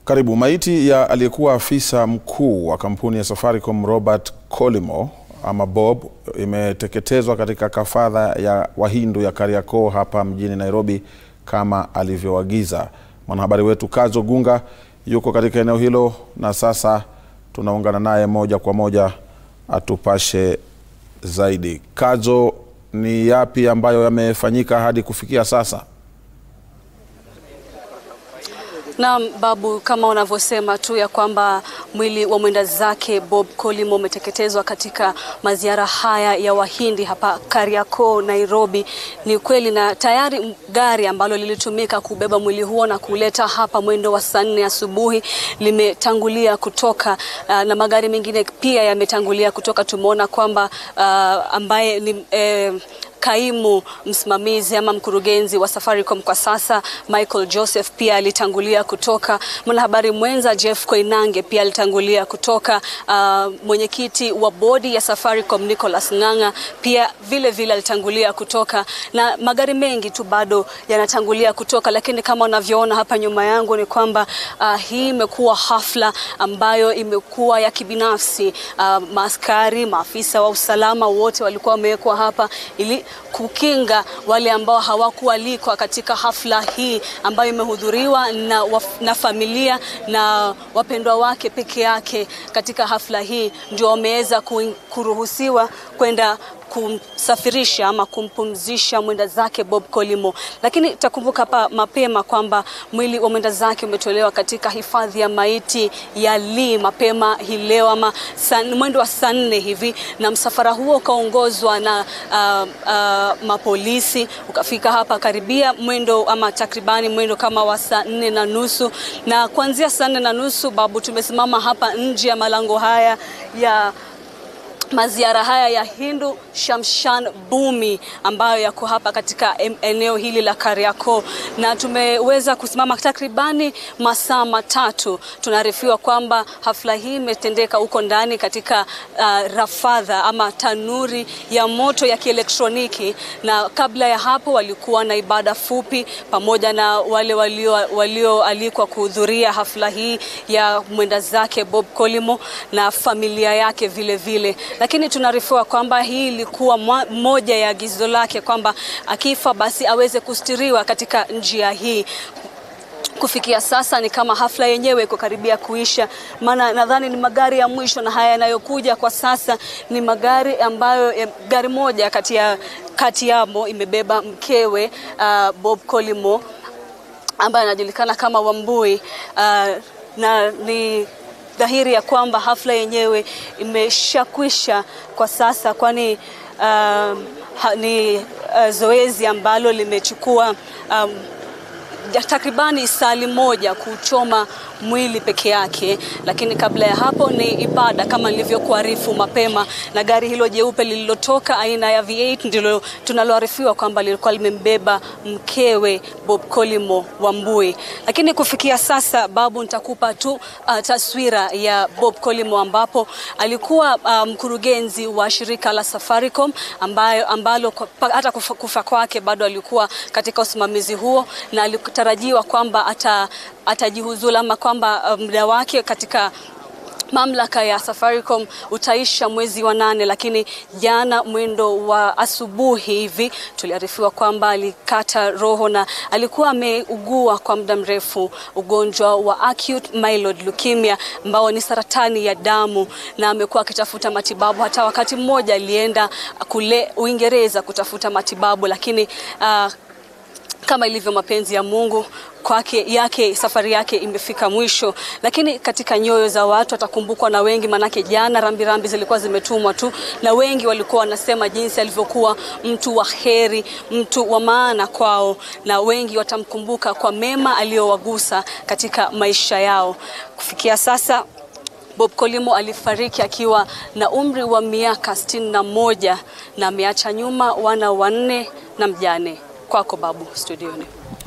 Karibu. Maiti ya aliyekuwa afisa mkuu wa kampuni ya Safaricom Robert Collymore ama Bob imeteketezwa katika kafadha ya Wahindu ya Kariakoo hapa mjini Nairobi kama alivyoagiza. Mwanahabari wetu Kazo Gunga yuko katika eneo hilo na sasa tunaungana naye moja kwa moja atupashe zaidi. Kazo, ni yapi ambayo yamefanyika hadi kufikia sasa? Naam, Babu, kama unavyosema tu ya kwamba mwili wa mwenda zake Bob Collymore umeteketezwa katika maziara haya ya Wahindi hapa Kariakoo, Nairobi. Ni kweli, na tayari gari ambalo lilitumika kubeba mwili huo na kuleta hapa mwendo wa saa nne asubuhi limetangulia kutoka, uh, na magari mengine pia yametangulia kutoka. Tumeona kwamba uh, ambaye ni eh, kaimu msimamizi ama mkurugenzi wa Safaricom kwa sasa Michael Joseph pia alitangulia kutoka. Mwanahabari mwenza Jeff Koinange pia alitangulia kutoka. Uh, mwenyekiti wa bodi ya Safaricom Nicholas Ng'ang'a pia vile vile alitangulia kutoka, na magari mengi tu bado yanatangulia kutoka, lakini kama unavyoona hapa nyuma yangu ni kwamba uh, hii imekuwa hafla ambayo imekuwa ya kibinafsi. Uh, maaskari, maafisa wa usalama wote walikuwa wamewekwa hapa ili kukinga wale ambao hawakualikwa katika hafla hii ambayo imehudhuriwa na, na familia na wapendwa wake peke yake. Katika hafla hii ndio wameweza kuruhusiwa kwenda kumsafirisha ama kumpumzisha mwenda zake Bob Collymore, lakini takumbuka hapa mapema kwamba mwili wa mwenda zake umetolewa katika hifadhi ya maiti ya Lee mapema hii leo ama san, mwendo wa saa nne hivi, na msafara huo ukaongozwa na uh, uh, mapolisi ukafika hapa karibia mwendo ama takribani mwendo kama wa saa nne na nusu, na kuanzia saa nne na nusu Babu, tumesimama hapa nje ya malango haya ya maziara haya ya Hindu Shamshan Bumi ambayo yako hapa katika eneo hili la Kariakoo, na tumeweza kusimama takribani masaa matatu. Tunaarifiwa kwamba hafla hii imetendeka huko ndani katika uh, rafadha ama tanuri ya moto ya kielektroniki, na kabla ya hapo walikuwa na ibada fupi pamoja na wale walioalikwa walio kuhudhuria hafla hii ya mwenda zake Bob Collymore na familia yake vile vile lakini tunaarifiwa kwamba hii ilikuwa moja ya agizo lake kwamba akifa basi aweze kustiriwa katika njia hii. Kufikia sasa ni kama hafla yenyewe iko karibia kuisha, maana nadhani ni magari ya mwisho, na haya yanayokuja kwa sasa ni magari ambayo gari moja kati ya kati yamo imebeba mkewe uh, Bob Collymore ambaye anajulikana kama Wambui uh, na ni dhahiri ya kwamba hafla yenyewe imeshakwisha kwa sasa, kwani uh, ni uh, zoezi ambalo limechukua um, takribani sali moja kuchoma mwili peke yake, lakini kabla ya hapo ni ibada kama nilivyokuarifu mapema, na gari hilo jeupe lililotoka aina ya V8 ndilo tunaloarifiwa kwamba lilikuwa limembeba mkewe Bob Collymore Wambui. Lakini kufikia sasa, Babu, nitakupa tu uh, taswira ya Bob Collymore ambapo alikuwa mkurugenzi um, wa shirika la Safaricom ambayo, ambalo hata kufa, kufa kwake bado alikuwa katika usimamizi huo na alitarajiwa kwamba ata atajihuzulu ama kwamba muda um, wake katika mamlaka ya Safaricom utaisha mwezi wa nane, lakini jana mwendo wa asubuhi hivi tuliarifiwa kwamba alikata roho na alikuwa ameugua kwa muda mrefu ugonjwa wa acute myeloid leukemia ambao ni saratani ya damu, na amekuwa akitafuta matibabu. Hata wakati mmoja alienda kule Uingereza kutafuta matibabu, lakini uh, kama ilivyo mapenzi ya Mungu kwake yake safari yake imefika mwisho, lakini katika nyoyo za watu atakumbukwa na wengi, manake jana rambirambi zilikuwa zimetumwa tu, na wengi walikuwa wanasema jinsi alivyokuwa mtu wa heri, mtu wa maana kwao, na wengi watamkumbuka kwa mema aliyowagusa katika maisha yao. Kufikia sasa Bob Collymore alifariki akiwa na umri wa miaka sitini na moja na ameacha nyuma wana wanne na mjane. Kwako Babu, studioni.